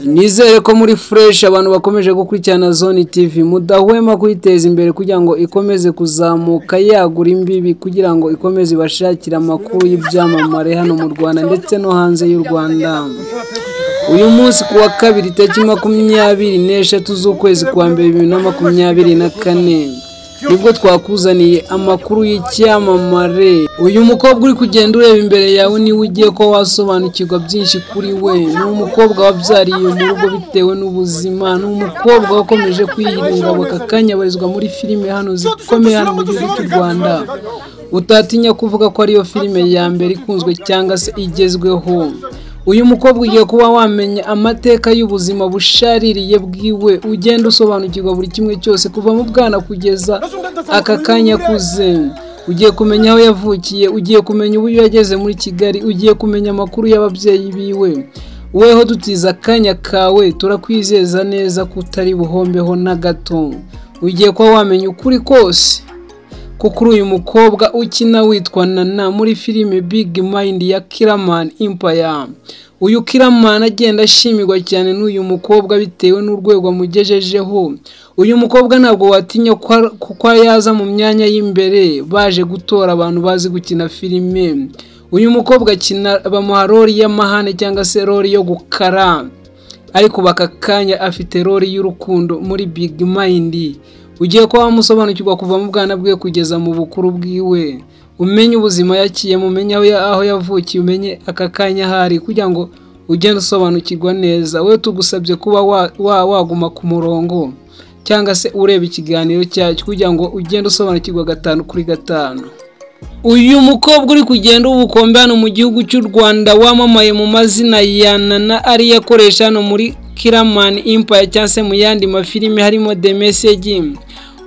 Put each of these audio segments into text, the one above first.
Nizere ko muri Fresh abantu bakomeje gukurikirana Zone TV mudahwema kuyiteza imbere kugira ngo ikomeze kuzamuka yagura imbibi kugira ngo ikomeze ibashakire amakuru y'ibyamamare hano mu Rwanda ndetse no hanze y'u Rwanda. Uyu munsi ku wa kabiri tariki makumyabiri n'eshatu z'ukwezi kwa mbere bibiri na makumyabiri na kane nibwo twakuzaniye amakuru y'icyamamare uyu mukobwa uri kugenda ureba imbere yawe niwe ugiye ko wasobanukirwa byinshi kuri we ni umukobwa wabyariye mu rugo bitewe n'ubuzima ni umukobwa wakomeje kwiyiriza akakanya abarizwa muri filime hano zikomeye hano mu gihugu cy'u rwanda utatinya kuvuga ko ariyo filime ya mbere ikunzwe cyangwa se igezweho uyu mukobwa ugiye kuba wamenya amateka y'ubuzima bushaririye bwiwe ugenda usobanukirwa buri kimwe cyose kuva mu bwana kugeza aka kanya akuze ugiye kumenya aho yavukiye ugiye kumenya uburyo yageze muri kigali ugiye kumenya amakuru y'ababyeyi biwe weho dutiza akanya kawe turakwizeza neza ko utari buhombeho na gato ugiye kuba wamenya ukuri kose ko kuri uyu mukobwa ukina witwa nana muri filime big mind ya kiramani impaya uyu kiramani agenda ashimirwa cyane n'uyu mukobwa bitewe n'urwego amugejejeho uyu mukobwa ntabwo watinya kuko yaza mu myanya y'imbere baje gutora abantu bazi gukina filime uyu mukobwa akina bamuha rori y'amahane cyangwa se rori yo gukara ariko baka kanya afite rori y'urukundo muri big mind ugiye kuba wamusobanukirwa kuva mu bwana bwe kugeza mu bukuru bwiwe umenye ubuzima yakiyemo umenye aho yavukiye umenye aka kanya ahari kugira ngo ugende usobanukirwa neza we tugusabye kuba waguma ku murongo cyangwa se ureba ikiganiro cyacyo kugira ngo ugende usobanukirwa gatanu kuri gatanu uyu mukobwa uri kugenda w'ubukombe hano mu gihugu cy'u rwanda wamamaye mu mazina ya nana ariyo akoresha hano muri kiramani impaya cyangwa se mu yandi mafilime harimo the message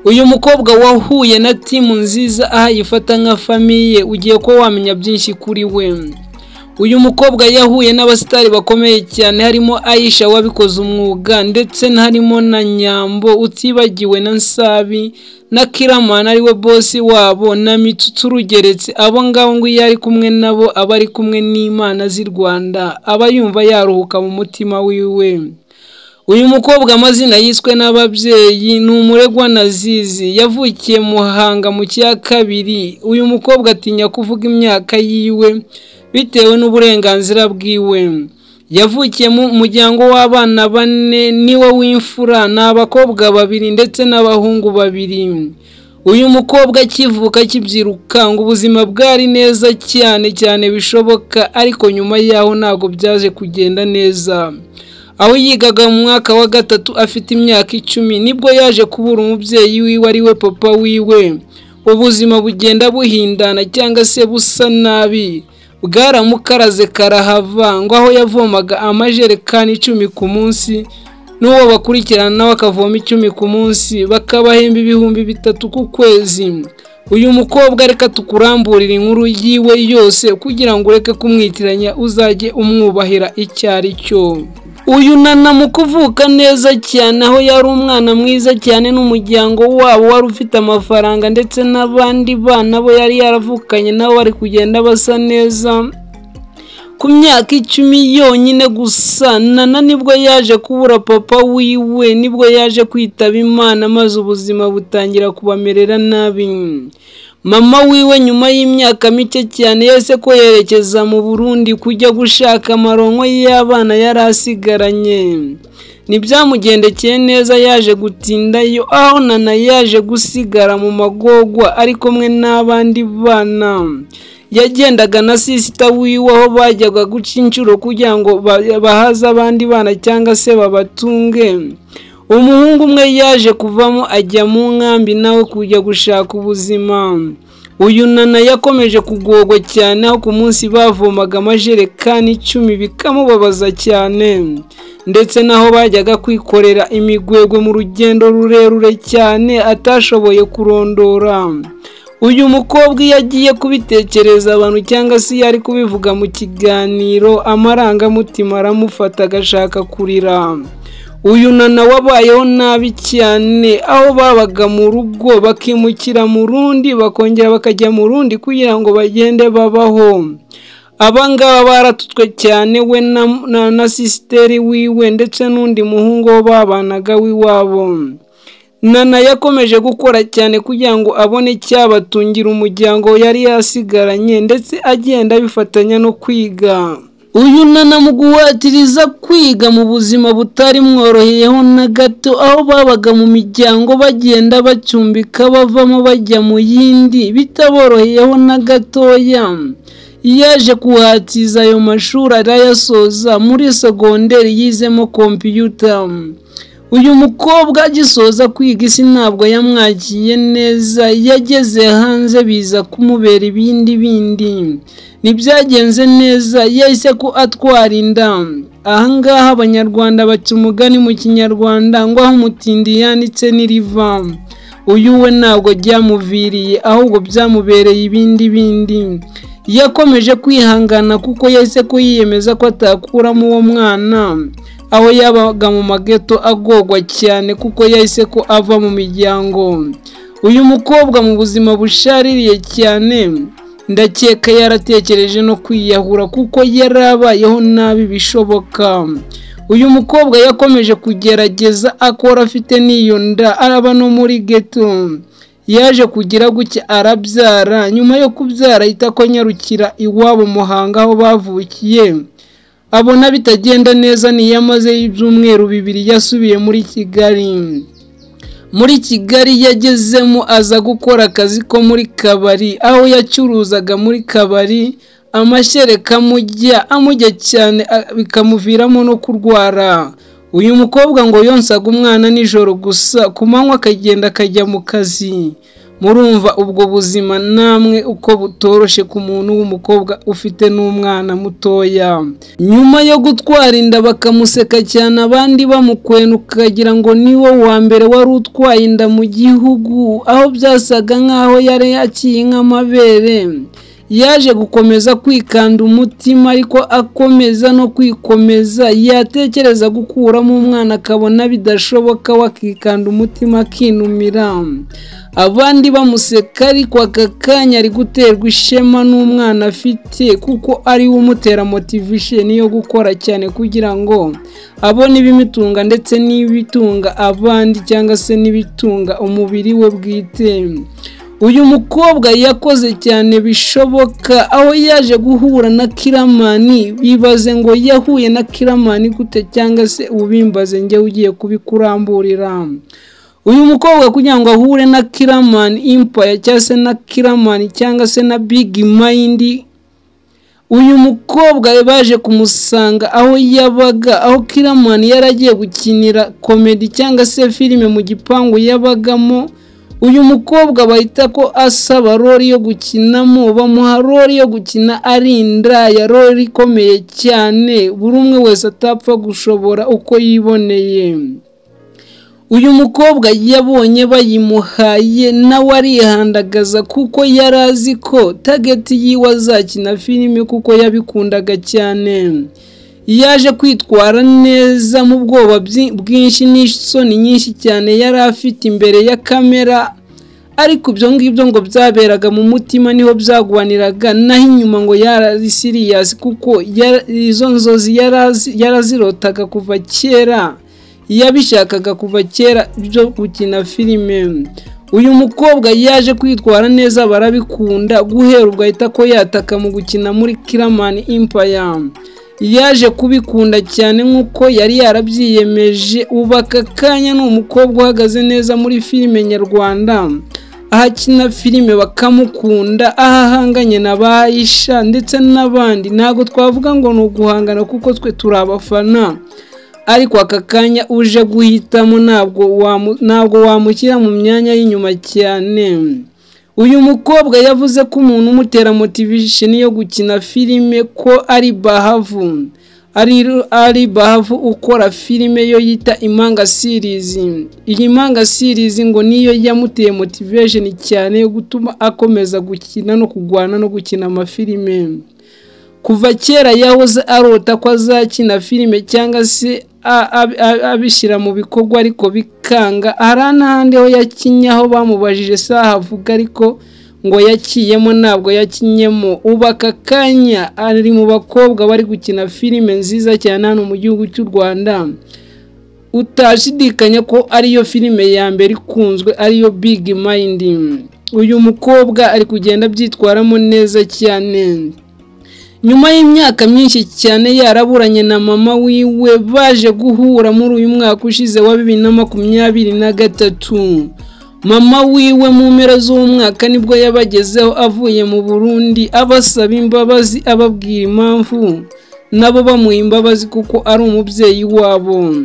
uyu mukobwa wahuye na timu nziza aho ayifata nka famiye ugiye kuba wamenya byinshi kuri we uyu mukobwa yahuye n'abasitari bakomeye cyane harimo ayisha wabikoze umwuga ndetse harimo na nyambo utibagiwe na nsabi na kiramani ariwe bosi wabo na mitutu rugeretse abo ngabo ngo iyo ari kumwe nabo aba ari kumwe n'imana z'i rwanda aba yumva yaruhuka mu mutima wiwe uyu mukobwa amazina yiswe n'ababyeyi ni umuregwa nazizi yavukiye muhanga mu cya kabiri uyu mukobwa atinya kuvuga imyaka yiwe bitewe n'uburenganzira bwiwe yavukiye mu muryango w'abana bane niwe w'imfura ni abakobwa babiri ndetse n'abahungu babiri uyu mukobwa akivuka akibyirukanga ubuzima bwari neza cyane cyane bishoboka ariko nyuma yaho ntabwo byaje kugenda neza aho yigaga mu mwaka wa gatatu afite imyaka icumi nibwo yaje kubura umubyeyi wiwe ari we papa wiwe ubuzima bugenda buhindana cyangwa se busa nabi bwaramukaraze karahava ngo aho yavomaga amajerekani icumi ku munsi n'uwo bakurikirana nawe akavoma icumi ku munsi bakabahemba ibihumbi bitatu ku kwezi uyu mukobwa reka tukuramburira inkuru yiwe yose kugira ngo ureke kumwitiranya uzajye umwubahira icyo ari cyo uyu nana mu kuvuka neza cyane aho yari umwana mwiza cyane n'umuryango wabo wari ufite amafaranga ndetse n'abandi bana bo yari yaravukanye nabo bari kugenda basa neza ku myaka icumi yonyine gusa nana nibwo yaje kubura papa wiwe nibwo yaje kwitaba imana maze ubuzima butangira kubamerera nabi mama wiwe nyuma y'imyaka mike cyane yese ko yerekeza mu burundi kujya gushaka amaronko y'abana yari asigaranye ntibyamugendekeye neza yaje gutindayo aho nana yaje gusigara mu magogwa ari kumwe n'abandi bana yagendaga na sisita wiwe aho bajyaga guca inshuro kugira ngo bahaze abandi bana cyangwa se babatunge umuhungu umwe yaje kuvamo ajya mu nkambi nawe kujya gushaka ubuzima uyu nana yakomeje kugogwa cyane aho ku munsi bavomaga amajerekani icumi bikamubabaza cyane ndetse n'aho bajyaga kwikorera imigwegwe mu rugendo rurerure cyane atashoboye kurondora uyu mukobwa iyo agiye kubitekereza abantu cyangwa se iyo ari kubivuga mu kiganiro amarangamutima aramufata agashaka kurira uyu nana wabayeho nabi cyane aho babaga mu rugo bakimukira mu rundi bakongera bakajya mu rundi kugira ngo bagende babaho abangaba baratutswe cyane we na, na, na sisiteri wiwe ndetse n'undi muhungu wo babanaga w'iwabo nana yakomeje gukora cyane kugira ngo abone icyabatungira umuryango yari yasigaranye ndetse agenda bifatanya no kwiga uyu nana mu guhatiriza kwiga mu buzima butari mworoheyeho na gato aho babaga mu miryango bagenda bacumbika bavamo bajya mu yindi bitaboroheyeho na gatoya yaje kuhatiza ayo mashuri arayasoza muri segonderi yizemo kompiyuta uyu mukobwa agisoza kwiga isi ntabwo yamwakiye neza yageze hanze biza kumubera ibindi bindi ntibyagenze neza yahise ko atwara inda ahangaha abanyarwanda baca umugani mu kinyarwanda ngo aho umutindi yanditse n'iriva uyu we ntabwo byamuviriye ahubwo byamubereye ibindi bindi yakomeje kwihangana kuko yahise ko yiyemeza ko atakuramo uwo mwana aho yabaga mu mageto agorwa cyane kuko yahise ko ava mu miryango uyu mukobwa mu buzima bushaririye cyane ndakeka yaratekereje no kwiyahura kuko yarabayeho nabi bishoboka uyu mukobwa yakomeje kugerageza akora afite n'iyo nda araba no muri geto yaje kugira gutya arabyara nyuma yo kubyara ahita ko anyarukira iwabo muhanga aho bavukiye abona bitagenda neza niyo amazeyo ibyumweru bibiri yasubiye muri kigali muri kigali yagezemo aza gukora akazi ko muri kabari aho yacuruzaga muri kabari amashereka amujya amujya cyane bikamuviramo no kurwara uyu mukobwa ngo yonsaga umwana nijoro gusa ku manywa akagenda akajya mu kazi murumva ubwo buzima namwe uko butoroshe ku muntu w'umukobwa ufite n'umwana mutoya nyuma yo gutwara inda bakamuseka cyane abandi bamukwena ukagira ngo ni wo wa mbere wari utwaye inda mu gihugu aho byasaga nk'aho yari yaciye nk'amabere yaje gukomeza kwikanda umutima ariko akomeza no kwikomeza yatekereza gukuramo umwana akabona bidashoboka wakikanda umutima akinumira abandi bamuseka ariko aka kanya ari guterwa ishema n'umwana afite kuko ari we umutera motivation yo gukora cyane kugira ngo abone ibimutunga ndetse n'ibitunga abandi cyangwa se n'ibitunga umubiri we bwite uyu mukobwa yakoze cyane bishoboka aho yaje guhura na kiramani bibaze ngo yahuye na kiramani gute cyangwa se ubimbaze njye ugiye kubikuramburira uyu mukobwa kugira ngo ahure na kiramani impaya cyangwa se na kiramani cyangwa se na bigi mayindi uyu mukobwa baje kumusanga aho yabaga aho kiramani yaragiye gukinira komedi cyangwa se filime mu gipangu yabagamo uyu mukobwa bahita ko asaba rori yo gukinamo bamuha rori yo gukina ari indaya rori ikomeye cyane buri umwe wese atapfa gushobora uko yiboneye uyu mukobwa yabonye bayimuhaye nawe arihandagaza kuko yari azi ko tageti yiwe azakina filime kuko yabikundaga cyane yaje kwitwara neza mu bwoba bwinshi n'isoni nyinshi cyane yari afite imbere ya kamera ariko ibyo ngibyo ngo byaberaga mu mutima niho byagwaniraga naho inyuma ngo yari siriyasi kuko izo nzozi yarazirotaga kuva kera yabishakaga kuva kera byo gukina filime uyu mukobwa yaje kwitwara neza barabikunda guhera ubwo ahita ko yataka mu gukina muri kiramani impaya yaje kubikunda cyane nk'uko yari yarabyiyemeje ubu aka kanya ni umukobwa uhagaze neza muri filime nyarwanda aho akina filime bakamukunda aho ahanganye na bayisha ndetse n'abandi ntabwo twavuga ngo ni uguhangana kuko twe turi abafana ariko aka kanya uje guhitamo ntabwo wamushyira mu myanya y'inyuma cyane uyu mukobwa yavuze ko umuntu umutera motivation yo gukina filime ko ari bahavu ari bahavu ukora filime yo yita imanga series iyi manga series ngo niyo yamuteye motivation cyane yo gutuma akomeza gukina no kurwana no gukina amafilime kuva kera yahoze arota ko azakina filime cyangwa se abishyira mu bikorwa ariko bikanga hari n'ahandi ho yakinnye aho bamubajije saha avuga ariko ngo yakiyemo ntabwo yakinyemo ubu aka kanya ari mu bakobwa bari gukina filime nziza cyane hano mu gihugu cy'u rwanda utashidikanya ko ariyo filime ya mbere ikunzwe ariyo big mind uyu mukobwa ari kugenda abyitwaramo neza cyane nyuma y'imyaka myinshi cyane yaraburanye na mama wiwe baje guhura muri uyu mwaka ushize wa bibiri na makumyabiri na gatatu mama wiwe mu mpera z'umwaka nibwo yabagezeho avuye mu burundi abasaba imbabazi ababwira impamvu nabo bamuha imbabazi kuko ari umubyeyi wabo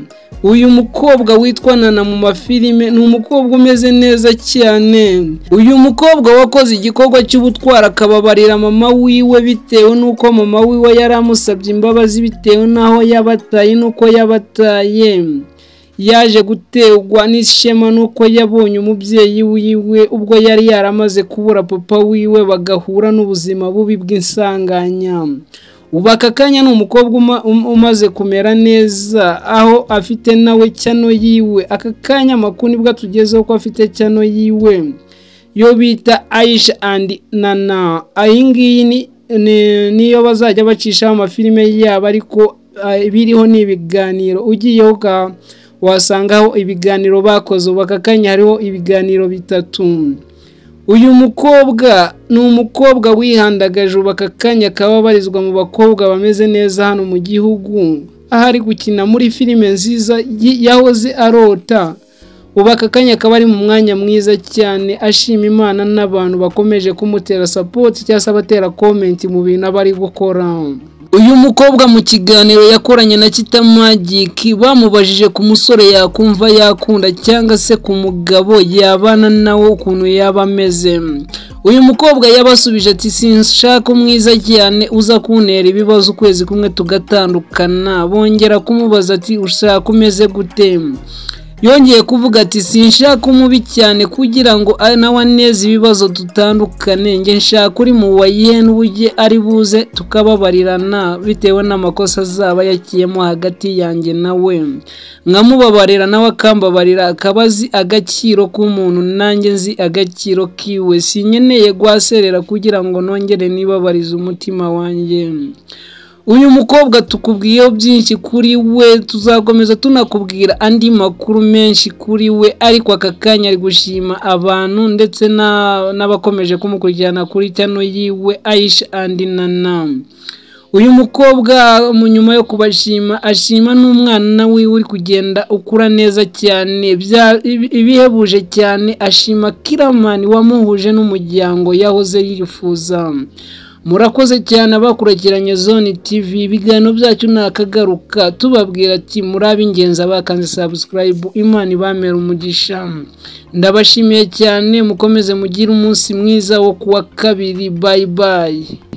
uyu mukobwa witwa nana mu mafilime ni umukobwa umeze neza cyane uyu mukobwa wakoze igikorwa cy'ubutwari akababarira mama wiwe bitewe n'uko mama wiwe yari amusabye imbabazi bitewe n'aho yabataye n'uko yabataye yaje guterwa n'ishema n'uko yabonye umubyeyi wiwe ubwo yari yaramaze kubura papa wiwe bagahura n'ubuzima bubi bw'insanganya ubu aka kanya ni umukobwa uma- um- umaze kumera neza aho afite nawe cyano yiwe aka kanya amakuru nibwo atugezeho ko afite cyano yiwe yo bita ayisha andi nana iyi ngiyi ni- ni- niyo bazajya bacishaho amafilime yabo ariko ah, biriho ni ibiganiro ugiyeho uka- wasangaho ibiganiro bakoze ubu aka kanya hariho ibiganiro bitatu uyu mukobwa ni umukobwa wihandagaje ubu aka kanya akaba abarizwa mu bakobwa bameze neza hano mu gihugu aho ari gukina muri filime nziza yi- yahoze arota ubu aka kanya akaba ari mu mwanya mwiza cyane ashima imana n'abantu bakomeje kumutera sapoti cyangwa se abatera komenti mu bintu aba ari gukora uyu mukobwa mu kiganiro yakoranye na kitamagiki bamubajije ku musore yakumva yakunda cyangwa se ku mugabo yabana nawe ukuntu yaba ameze uyu mukobwa yabasubije ati sinshaka umwiza cyane uza kuntera ibibazo ukwezi kumwe tugatandukana bongera kumubaza ati ushaka umeze gute yongeye kuvuga ati sinshaka umubi cyane kugira ngo a- nawe aneze ibibazo dutandukane njye nshaka uri mu wayeni ujye ari buze tukababarirana bitewe n'amakosa azaba yakiyemo hagati yanjye nawe nkamubabarira nawe akambabarira akaba azi agaciro k'umuntu nanjye nzi agaciro kiwe sinkeneye guhaserera kugira ngo nongere nibabarize umutima wanjye uyu mukobwa tukubwiyeho byinshi kuri we tuzakomeza tunakubwira andi makuru menshi kuri we ariko aka kanya ari gushima abantu ndetse na- n'abakomeje kumukurikirana kuri cyano yiwe ayisha andi nana uyu mukobwa mu nyuma yo kubashima ashima n'umwana wiwe uri kugenda ukura neza cyane bya- ibi- ibihebuje cyane ashima kiramani wamuhuje n'umuryango yahoze yifuza murakoze cyane abakurikiranye zone tv ibiganiro byacu nakagaruka tubabwira ati muri ab'ingenzi abakanze subscribe imana ibamera umugisha ndabashimiye cyane mukomeze mugire umunsi mwiza wo kuwa kabiri bye bye